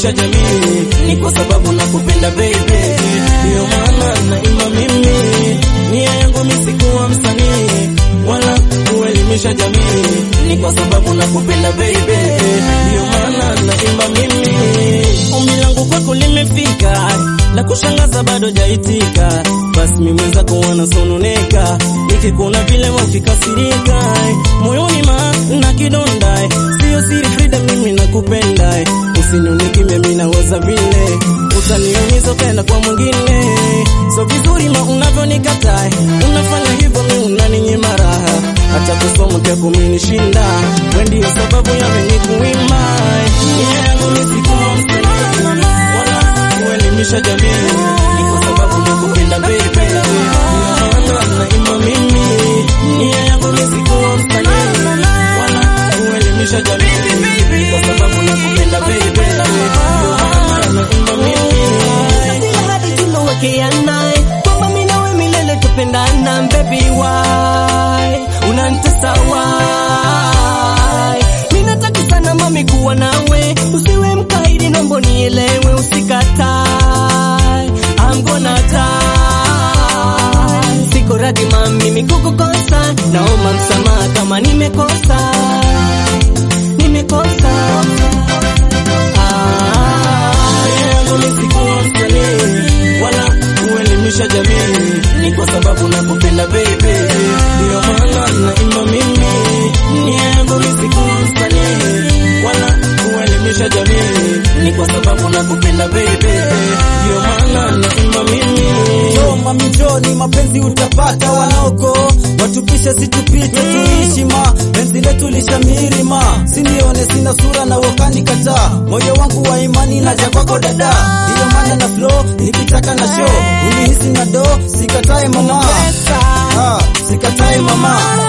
kuelimisha jamii, ni kwa sababu nakupenda baby, ndio maana naimba mimi. Nia yangu mimi sikuwa msanii wala kuelimisha jamii, ni kwa sababu nakupenda baby, ndio maana naimba mimi. Ombi langu kwako limefika, la kushangaza bado jaitika, basi mimi mwenzako wanasononeka, nikikuona vile wafikasirika, moyoni ma na kidonda, sio siri Frida, mimi nakupenda, usinioneke mimi naweza vile, utaniumiza ukaenda kwa mwingine, so vizuri ma unavyonikataa, unafanya hivyo mimi unaninyima raha, hata kusoma pia kuminishinda, wewe ndio sababu ya mimi kuimba, nia yangu ni sikuwa msanii wala kuelimisha jamii, ni kwa sababu nakupenda baby, ndio maana naimba mimi, nia yangu ni sikuwa msanii wala kuelimisha jamii, ni kwa sababu nakupenda baby, ndio maana naimba mimi. Kila hadi tulowekeana kwamba mimi nawe milele tupendana, baby why unanitesa why? Mimi nataka sana mami kuwa nawe, usiwe mkaidi, naomba nielewe, usikatae, I'm gonna die. Siko radhi mami mimi kukukosa, naomba msamaha kama nimekosa, nimekosa ah. Nia yangu ni sikuwa msanii wala kuelimisha jamii, ni kwa sababu nakupenda baby, ndio maana naimba mimi. Nia yangu ni sikuwa msanii wala kuelimisha jamii, ni kwa sababu nakupenda baby, ndio maana naimba mimi. Njoo mami njoo, ni mapenzi utapata, wanaoko watupishe situpite, tuishi ma penzi letu lishamiri ma, sinione sina sura na wakani kataa, moyo wangu wa imani naja kwako dada, ndiyo maana na flow nikitaka na show, unihisi na do, sikatae mama, ah, sikatae mama